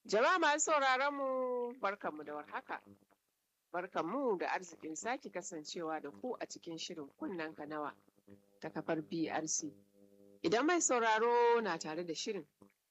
Jama'a masu sauraron mu barkanmu da warhaka. Barkanmu da arzikin sake kasancewa da ku a cikin shirin kunnen nawa ta kafar BRC. Idan mai sauraro na tare da shirin,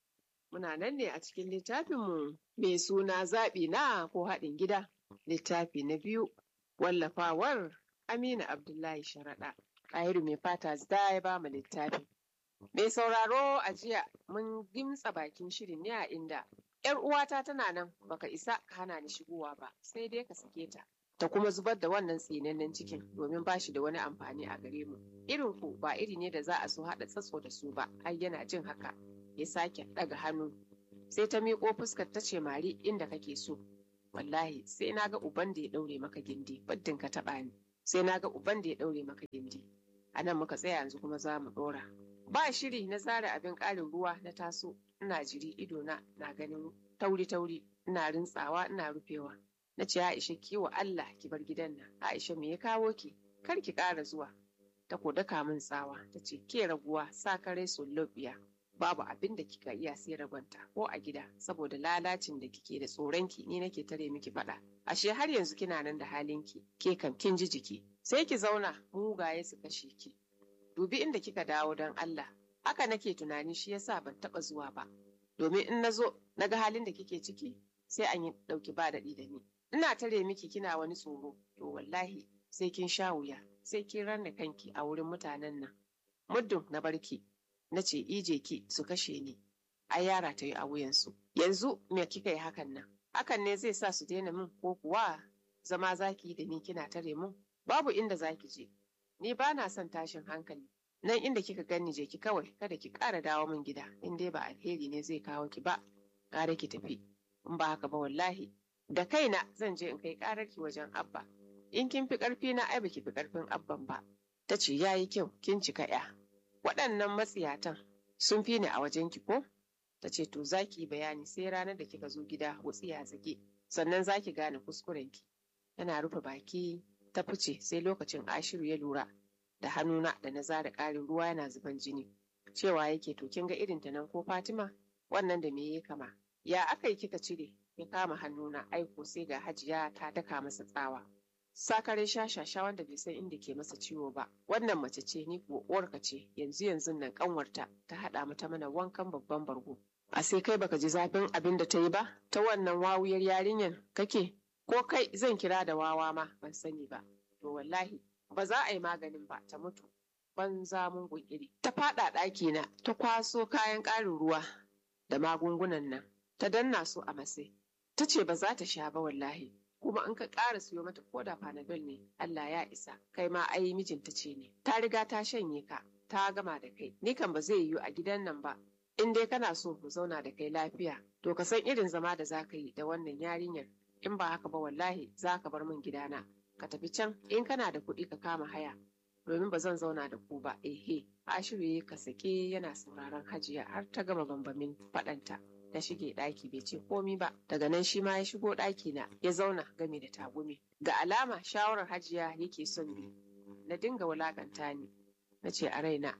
muna nan ne a cikin littafinmu mai suna zaɓi na ko haɗin gida. Littafi na biyu wallafawar Aminu Abdullahi Sharaɗa. Ɗahiru mai fata zida ya ba mu littafi. Mai sauraro a jiya mun gimtsa bakin shirin ne a inda ‘yar uwata tana nan baka isa ka hana ni shigowa ba sai dai ka sake ta. Ta kuma zubar da wannan tsinannen cikin domin ba shi da wani amfani a gare mu. Irin ku ba iri ne da za a so haɗa tsatso da su ba, har yana jin haka ya sake ɗaga hannu. Sai ta miƙo fuskar ta ce mari inda kake so. Wallahi sai na ga uban da ya ɗaure maka gindi, baddin ka taɓa ni. Sai na ga uban da ya ɗaure maka gindi. A nan muka tsaya yanzu kuma za mu ɗora. Ba shiri na zara abin ƙarin ruwa na taso, ina jiri idona na ganin tauri-tauri, ina rintsawa ina rufewa. Na ce Aisha ki wa Allah ki bar gidan nan. Aisha me ya kawo ki? Kar ki ƙara zuwa. Ta ko daka min tsawa, ta ce ke raguwa sa kare lobiya. Babu abin da kika iya sai ragonta ko a gida saboda lalacin da kike da tsoronki ni nake tare miki faɗa. Ashe har yanzu kina nan da halinki, ke kam kin ji jiki. Sai ki zauna mugaye su kashe ki. dubi inda kika dawo don Allah. Haka nake tunani shi yasa ban taɓa zuwa ba. Domin in na zo na ga halin da kike ciki sai an yi ɗauki ba daɗi da ni. Ina tare miki kina wani tsoro, to wallahi sai kin sha wuya, sai kin ranna kanki a wurin mutanen nan. Muddin na barki, na ce ije ki su kashe ni. Ai yara ta yi a wuyansu. Yanzu me kika yi hakan nan? Hakan ne zai sa su daina min ko kuwa zama zaki da ni kina tare mun? Babu inda zaki je. ni ba na son tashin hankali nan inda kika gani je ki kawai kada ki ƙara dawo min gida in dai ba alheri ne zai kawo ki ba ƙara ki tafi in ba haka ba wallahi da kaina zan je in kai ƙarar ki wajen abba in kin fi ƙarfi na ai baki fi ƙarfin abban ba ta ce yayi kyau kin cika ya waɗannan matsiyatan sun fi ni a wajen ki ko ta ce to za ki yi bayani sai ranar da kika zo gida wutsiya zage sannan za ki gane kuskuren ki tana rufe baki ta fice sai lokacin ashiru ya lura da hannuna da na zara ƙarin ruwa yana zuban jini cewa yake to kin ga irin ta nan ko fatima wannan da me ya kama ya aka yi kika cire ya kama hannuna aiko sai ga hajiya ta daka masa tsawa sakare shashasha wanda bai san inda ke masa ciwo ba wannan mace ce ni kuwa uwarka ce yanzu yanzu nan kanwarta ta haɗa mata mana wankan babban bargo a sai kai baka ji zafin abin da ta yi ba ta wannan wawuyar yarinyar kake ko kai zan kira da wawa ma ban sani ba to wallahi ba za a yi maganin ba ta mutu banza mun iri ta fada ɗaki na ta kwaso kayan ƙarin ruwa da magungunan nan ta danna su a masai ta ce ba za ta sha ba wallahi kuma in ka ƙara siyo mata ko da panadol ne Allah ya isa kai ma ai mijinta ce ne ta riga ta shanye ka ta gama da kai ni kan ba zai yiwu a gidan nan ba in dai kana so mu zauna da kai lafiya to ka san irin zama da za ka yi da wannan yarinyar in ba haka ba wallahi za ka bar min gidana ka tafi can in kana da kuɗi ka kama haya domin ba zan zauna da ku ba ehe ashiru ya ka sake yana sauraron hajiya har ta gama bambamin faɗanta ta shige ɗaki bai ce komi ba daga nan shi ma ya shigo ɗaki na ya zauna game da tagumi ga alama shawarar hajiya yake son bi na dinga wulakanta ni na ce a raina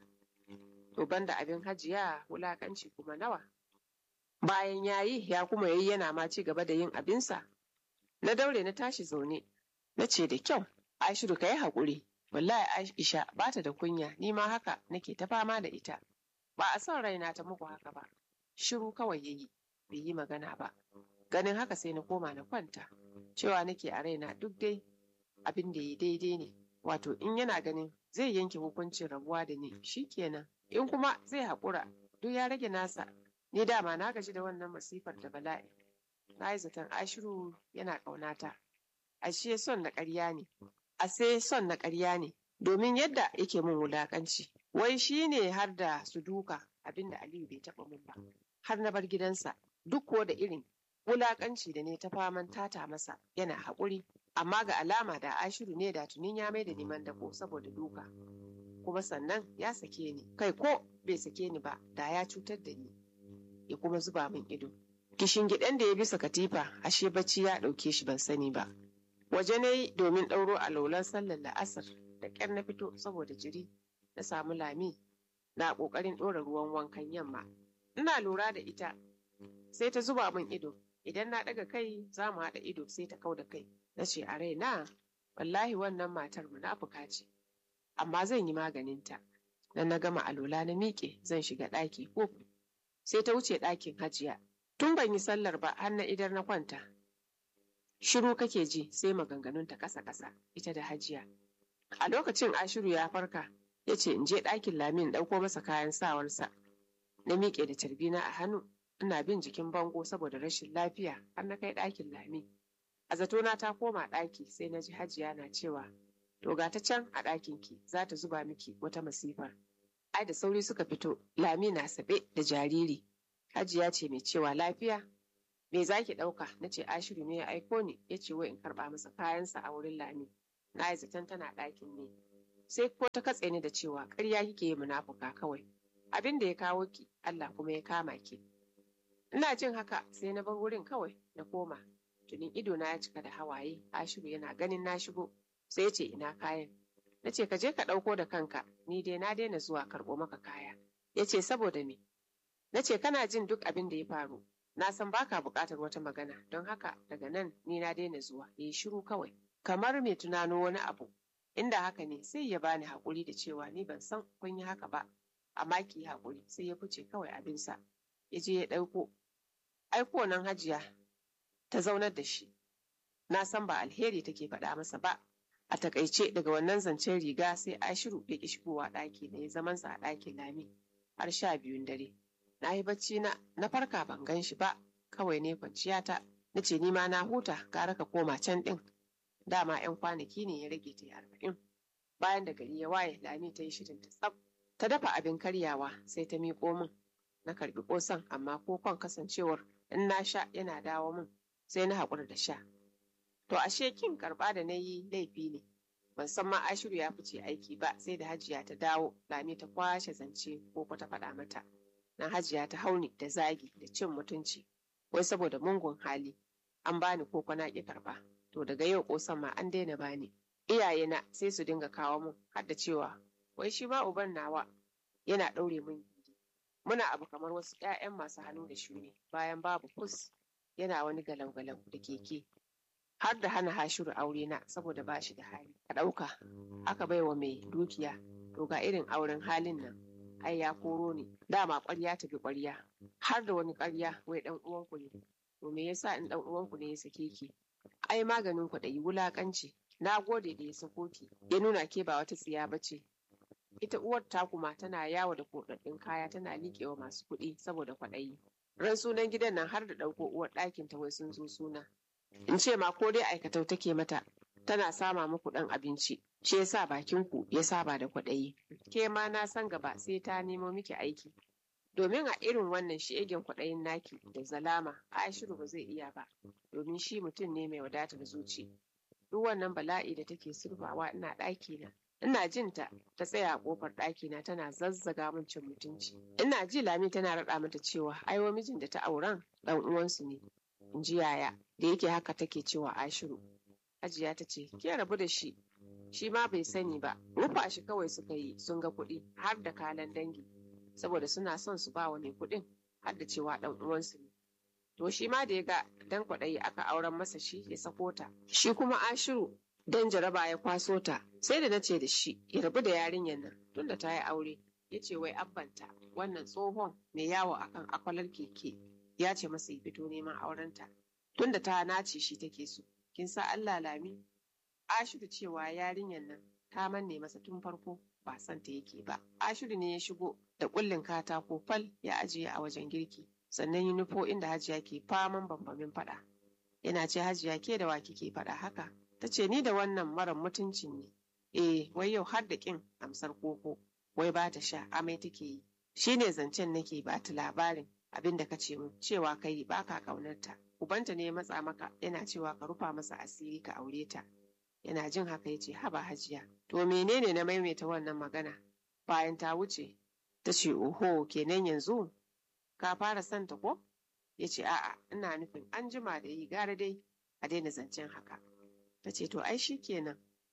to banda abin hajiya wulakanci kuma nawa bayan yayi ya kuma yayi yana ma ci gaba da yin abinsa Na daure na tashi zaune, na ce da kyau, Aishiru ka yi haƙuri, wallahi Aisha ba ta da kunya, ni ma haka nake ta fama da ita. Ba a son raina ta muku haka ba, shiru kawai ya yi, bai yi magana ba. Ganin haka sai na koma na kwanta, cewa nake a raina duk dai abin da ya daidai ne, wato in yana ganin zai yanke hukuncin rabuwa da ni, shi kenan, in kuma zai haƙura, duk ya rage nasa, ni dama na gaji da wannan masifar da bala'i. na yi zaton ashiru yana ƙaunata. Ashe son na ƙarya ne, ase son na ƙarya ne, domin yadda yake min wulaƙanci. Wai shi ne har da su duka abinda Aliyu bai taɓa min ba, har na bar gidansa, duk ko da irin wulaƙanci da ne ta faman tata masa yana haƙuri, amma ga alama da ashiru ne da tunin ya mai da neman dako saboda duka. Kuma sannan ya sake ni, kai ko bai sake ni ba da ya cutar da ni, ya kuma zuba min ido. Kishingiɗen da ya bisa katifa ashe bacci ya ɗauke shi ban sani ba. Waje na yi domin ɗauro a laulan sallar la'asar da ƙyar na fito saboda jiri na samu lami na ƙoƙarin ɗora ruwan wankan yamma. Ina lura da ita sai ta zuba min ido idan na ɗaga kai za mu haɗa ido sai ta kau da kai na ce a raina wallahi wannan matar munafuka ce amma zan yi maganinta dan na gama alola na miƙe zan shiga ɗaki ko sai ta wuce ɗakin hajiya tun ban yi sallar ba har na idar na kwanta shiru kake ji sai maganganunta ƙasa ƙasa ita da hajiya a lokacin ashiru ya farka ya ce in je ɗakin lamin ɗauko masa kayan sawarsa na miƙe da carbina a hannu ina bin jikin bango saboda rashin lafiya har na kai ɗakin lami a zatona ta koma ɗaki sai na ji hajiya na cewa to ga ta can a ɗakin ki za ta zuba miki wata masifar ai da sauri suka fito lami na saɓe da jariri hajiya ce mai cewa lafiya me za ki ɗauka na ce ashiru ne ya aiko ni ya ce wai in karɓa masa kayansa a wurin lami na yi zaton tana ɗakin ne sai ko ta katse ni da cewa ƙarya kike yi munafuka kawai abin da ya kawo ki Allah kuma ya kama ki ina jin haka sai na bar wurin kawai na koma tunin ido na ya cika da hawaye ashiru yana ganin na shigo sai ya ce ina kayan na ce ka je ka ɗauko da kanka ni dai na daina zuwa karɓo maka kaya ya ce saboda me na ce kana jin duk abin da ya faru na san baka buƙatar wata magana don haka daga nan ni na daina zuwa ya yi shiru kawai kamar mai tunano wani abu inda haka ne sai ya bani haƙuri da cewa ni ban san kun yi haka ba amma ki haƙuri sai ya fice kawai abinsa ya je ya ɗauko aiko nan hajiya ta zaunar da shi na san ba alheri take faɗa masa ba a takaice daga wannan zancen riga sai ashiru ya ƙi shigowa ɗaki da ya zamansa a ɗakin lami har sha biyun dare na yi bacci na na farka ban gan shi ba kawai ne kwanciya ta na ce ni ma na huta gara ka koma can ɗin dama 'yan kwanaki ne ya rage ta yi arba'in bayan da gari ya waye lami ta yi shirin ta tsaf ta dafa abin karyawa sai ta miƙo min na karbi ƙosan amma kokon kasancewar in na sha yana dawo min sai na haƙura da sha to ashe kin karɓa da na yi laifi ne ban san ma ashiru ya fice aiki ba sai da hajiya ta dawo lami ta kwashe zance ko ta faɗa mata na hajiya ta hauni da zagi da cin mutunci wai saboda mungun hali an bani koko na ƙi karɓa to daga yau ƙosan ma an daina bani iyayena sai su dinga kawo mun har da cewa wai shi ma uban nawa yana ɗaure min gindi muna abu kamar wasu 'ya'yan masu hannu da shuni bayan babu kus yana wani galau-galau da keke har da hana hashiru aure na saboda ba shi da hali ka ɗauka aka bai wa mai dukiya to ga irin auren halin nan ai ya koro ne dama ƙwarya ta bi ƙwarya har da wani ƙarya wai ɗan uwanku ne to me yasa in ɗan uwanku ne ya sake ki ai maganin kwaɗayi wulaƙanci na gode da ya sako ki ya nuna ke ba wata tsiya ba ce ita uwar ta kuma tana yawo da koɗaɗɗun kaya tana liƙewa masu kuɗi saboda kwaɗayi ran sunan gidan nan har da ɗauko uwar ɗakin ta wai sun zo suna in ce ma ko dai aikatau take mata tana sama muku ɗan abinci shi yasa bakin ku ya saba da kwaɗayi ke ma na san gaba sai ta nemo miki aiki domin a irin wannan shi'egen kwaɗayin naki da zalama Aishiru ba zai iya ba domin shi mutum ne mai wadatar zuci duk wannan bala'i da take surfawa ina ɗaki na ina jin ta ta tsaya a kofar ɗaki na tana zazzaga min cin mutunci ina ji lami tana raɗa mata cewa ai wa mijin da ta auren ɗan uwansu ne in ji yaya da yake haka take cewa Ashiru Hajiya ta ce ke rabu da shi shi ma bai sani ba rufa shi kawai suka yi sun ga kuɗi har da kalan dangi saboda suna son su ba wa mai kuɗin har da cewa ɗan uwansu ne to shi ma da ya ga dan kwaɗayi aka auren masa shi ya sako ta shi kuma Ashiru dan jaraba ya kwaso ta sai da na ce da shi ya rabu da yarinyar nan tunda ta yi aure ya ce wai abbanta wannan tsohon mai yawo akan akwalar keke ya ce masa ya fito neman aurenta tunda ta nace shi take so kin sa Allah lami Ashiru cewa yarinyar nan ta manne masa tun farko ba son ta yake ba Ashiru ne ya shigo da kullin katako fal ya ajiye a wajen girki sannan yi nufo inda hajiya ke faman bambamin faɗa yana ce hajiya ke da wa kike faɗa haka ta ce ni da wannan mara mutuncin ne eh wai yau har da ƙin amsar koko wai ba ta sha amai take yi shi ne zancen nake ba ta labarin abin da ka ce mu cewa kai ba ka ƙaunarta ubanta ne ya matsa maka yana cewa ka rufa masa asiri ka aure ta yana jin haka ya ce haba hajiya to menene na maimaita wannan magana bayan ta wuce ta ce oho kenan yanzu ka fara santa ko ya ce a'a ina nufin an jima da yi gara dai a daina zancen haka ta ce to ai shi kenan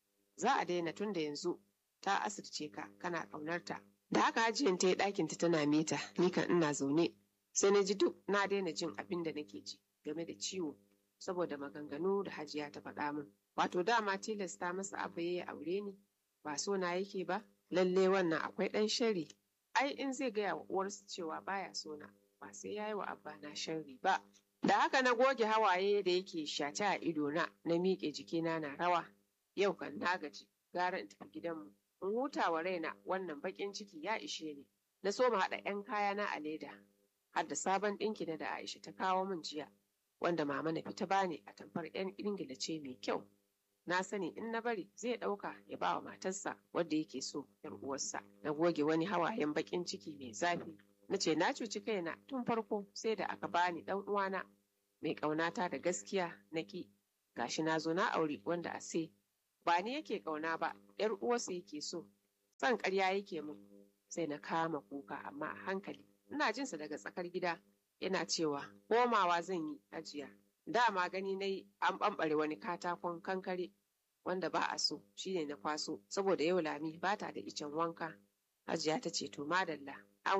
za a daina tun da yanzu ta asirce ka kana ƙaunarta da haka hajiyan ta yi ɗakinta tana mita ni kan ina zaune sai na ji duk na daina jin abin da nake ji game da ciwo saboda maganganu da hajiya ta faɗa min wato dama tilasta masa abba ya aure ni ba so na yake ba lalle wannan akwai ɗan shari ai in zai gaya wa uwarsa cewa baya so na ba sai ya yi wa abba na sharri ba da haka na goge hawaye da yake shace a idona na miƙe jikina na rawa yau kan na gaji gara in tafi gidanmu in huta wa raina wannan baƙin ciki ya ishe ni na so mu haɗa 'yan kayana a leda har da sabon ɗinki na da Aisha ta kawo min jiya wanda mama na fita bani a tamfar 'yan ingila ce mai kyau na sani in na bari zai ɗauka ya ba wa matarsa wadda yake so yar uwarsa na goge wani hawayen baƙin ciki mai zafi na ce na cuci kaina tun farko sai da aka bani ɗan uwana mai ƙaunata da gaskiya na ki gashi na zo na aure wanda a sai ba ni yake ƙauna ba yar uwarsa yake so son ƙarya yake min sai na kama kuka amma a hankali ina jinsa daga tsakar gida yana cewa komawa zan yi ajiya dama gani na yi an ɓamɓare wani katakon kankare wanda ba a so shine na kwaso saboda yau lami ba ta da icen wanka hajiya ta ce to madalla